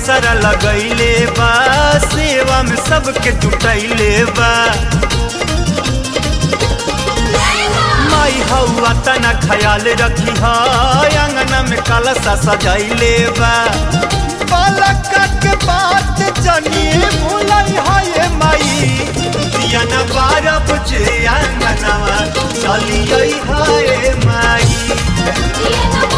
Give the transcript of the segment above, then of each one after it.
असर लगैले बा सेवा में सबके जुटैले बा माई हौआ तना ख्याल रखी है अंगना में कलशा सजैले बा बालक के बात जनी भूलै है ये माई दिया न बारह बजे अंगनवा चलियै है ये माई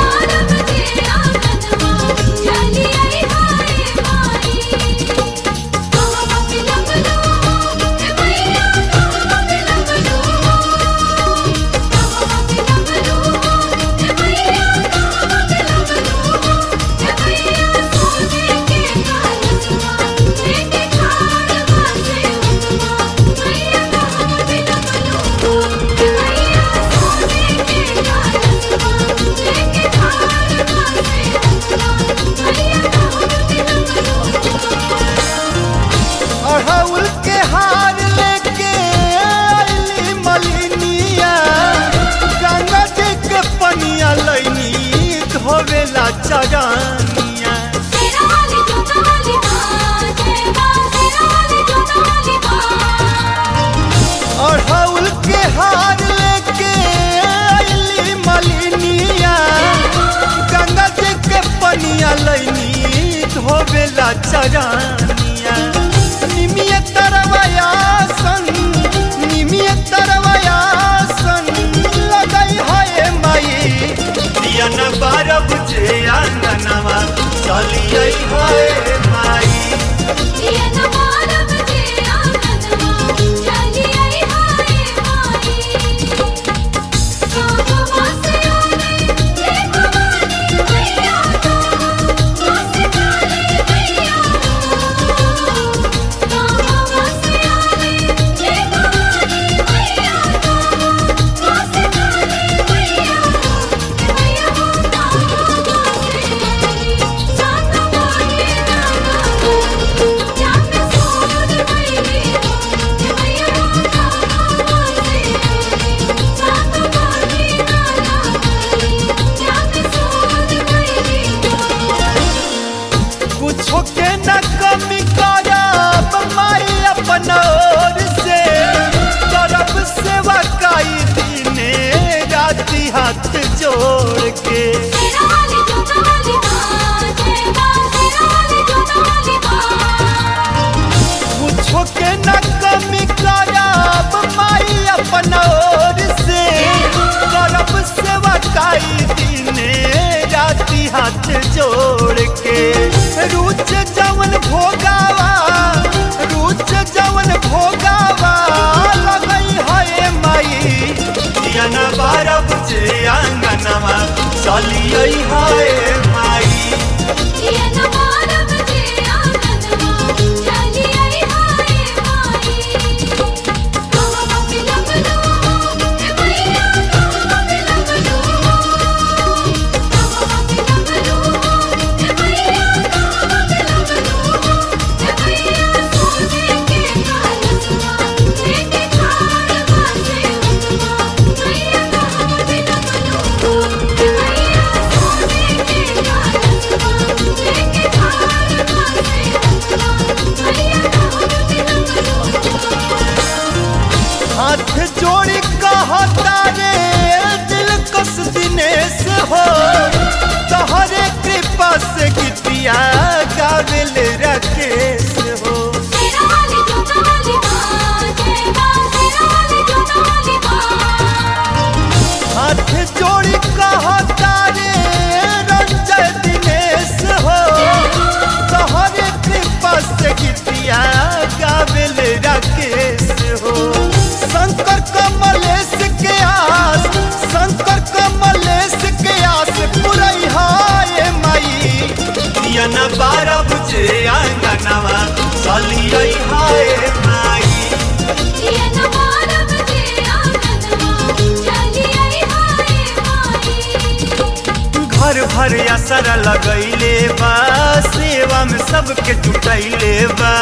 अड़हुल के हार लेके आइली मलिनिया गंगा जी के पनिया लैनी धोवेला चरनिया अड़हुल के हार लेके आइली मलिनिया गंगा जी के पनिया लैनी धोवेला चरनिया निमिय तरवया सन निमिय तरवया सन लगई है माई दिया न बारह बजे आंगनवा चलिए है माई कुछो के न कमी करब माई अपन ओर से करब सेवा काई दिने राति हाथ जोड़ के कुछो के न कमी करब माई अपन ओर से करब सेवा काई दिने राति हाथ जोड़ के रुच जवन भोगावा रुच जवन भोगावा लगई है माई दिया न बारह बजे आंगनवा चलिए है माई हाथ जोड़ी कहता रे दिल कस दिनेश हो तोहरे कृपा से गीतिया गावेल राकेश हो हाथ जोड़ी कहता रे रंजय दिनेश हो तोहरे कृपा से गीतिया गावेल राकेश हो शंकर कमलेश के आस शंकर कमलेश के आस पुरई हाय माई दिया न बारह बजे आंगनवा चलिए हाय माई घर भर असर लगैले बा सेवा में सबके जुटैले बा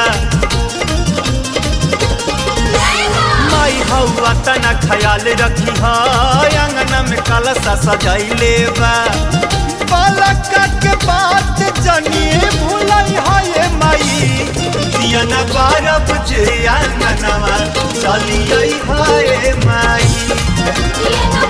माई हौआ तना ख्याल रखी है अंगना में कलशा सजैले बा बालक के बात जनिए भूलई है माई दिया न बारब जे आंगनवा चलिए हाय माई दिया